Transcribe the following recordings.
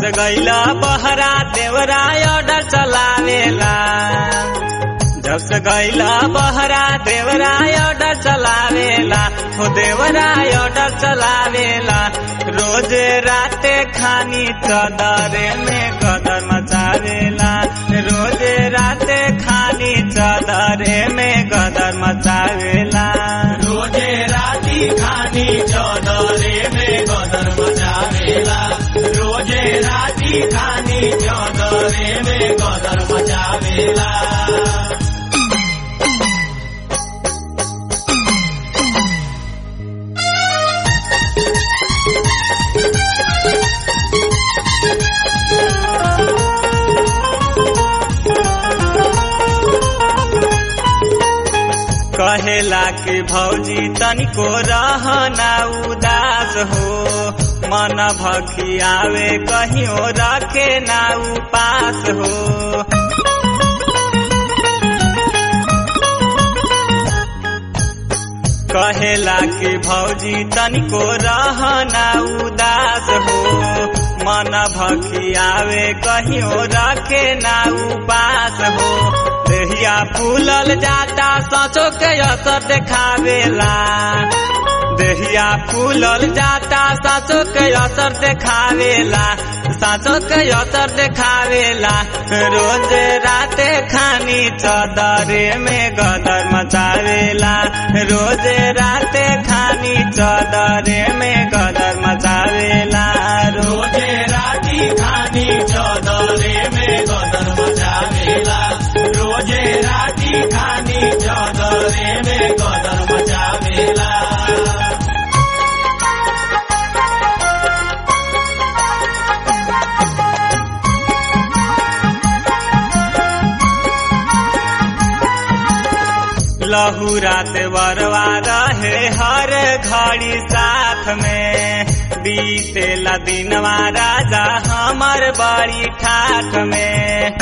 से गईला बहरा देवरा ऑर्डर चलावेला जब से गईला बहरा देवरा ऑर्डर चलावेला हो देवरा ऑर्डर चलावेला रोज राते खानी चदरे में कदर मचावेला रोज राते खानी चदरे में कदर मचावेला रोजे राती खानी चौदरे में गदर मचावेला रोजे राती खानी चौदरे में गदर मचावेला कहेला कि भौजी तनिको रहना उदास हो मन भखियावे कहियो रखे ना उपास हो कहेला कि भौजी तनिको रहना उदास हो मन भखियावे कहियो रखे ना उपास हो देहिया फूलल जाता सचो के असर देखावेला देहिया फूलल जाता साचो के असर देखावेला साचो के असर देखावेला रोज राते खानी चदरे में गदर मचावेला रोज राते खानी चदरे में गदर मचावेला रोज रोजे राती खानी चौदरे में गदर मचावेला रोजे राती खानी चौदरे में गदर मचावेला लहू रात बरवा रहे हर घड़ी साथ में बीतेला दिनवा राजा हमर बड़ी ठाठ में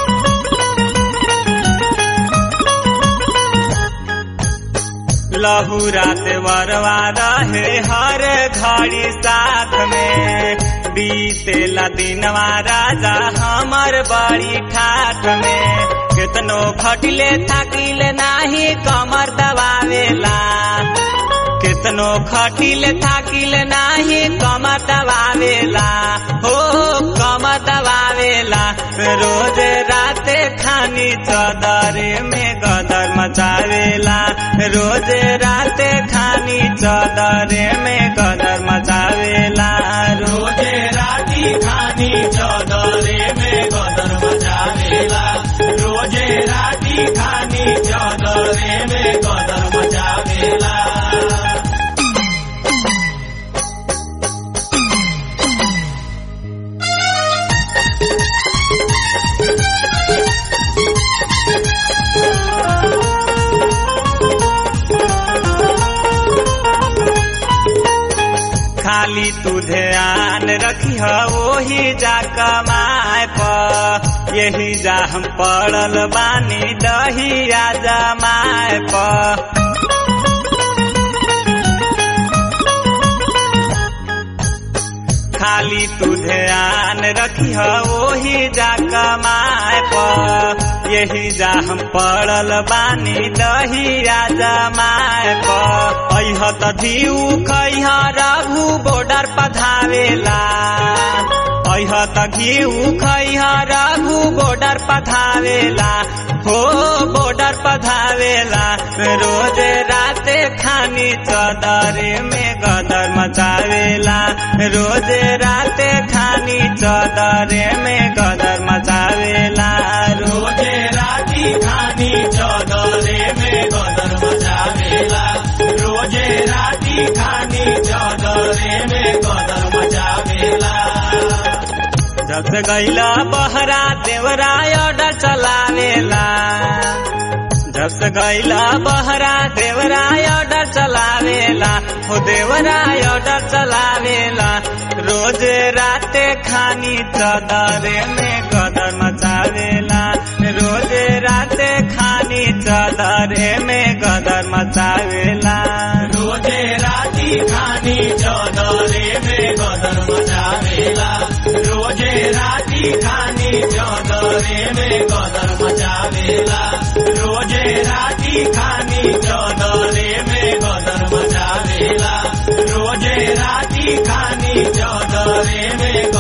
लहू रात बरवा रहे हर घड़ी साथ में बीतेला दिनवा राजा हमर बड़ी ठाठ में केतनो खटिले थाकिले नाही कमर दबावेला केतनो खटिले थाकिले नाही कमर दबावेला हो कमर दबावेला रोज राते खानी चदरे में गदर मचावेला रोज राते खानी चदरे में गदर मचावेला रोज रोजे राती खानी चौदरे में गदर मचावेला रोजे राती खानी चौदरे में गदर मचावेला खाली तू ध्यान रखिह ओही जा कमाए प यही जा हम पड़ल बानी दहिया जमाए प खाली तू ध्यान रखिह ओही जा कमाए प यही जा हम पड़ल बानी दहिया जमाए प अह त धीउ खैह रघु बॉर्डर पधावेला अह त घिउ खैह रघु बॉर्डर पधावेला हो बॉर्डर पधावेला रोज राते खानी चदरे में गदर मचावेला रोज राते खानी चदरे में गदर मचावेला रोज रोजे राती खानी चौदरे में गदर मचावेला रोजे राती खानी चौदरे में गदर मचावेला जब से गईला बहरा देवरा ऑर्डर चलावेला जब से गईला बहरा देवरा ऑर्डर चलावेला हो देवरा ऑर्डर चलावेला रोज राते खानी चदरे में गदर मचावेला रोज राते खानी चदरे में गदर मचावेला रोजे राती राती खानी चौदरे में गदर मचावेला रोजे राती खानी चौदरे में गदर मचावेला रोजे राती खानी चौदरे में गदर मचावेला रोजे राती खानी चौदरे में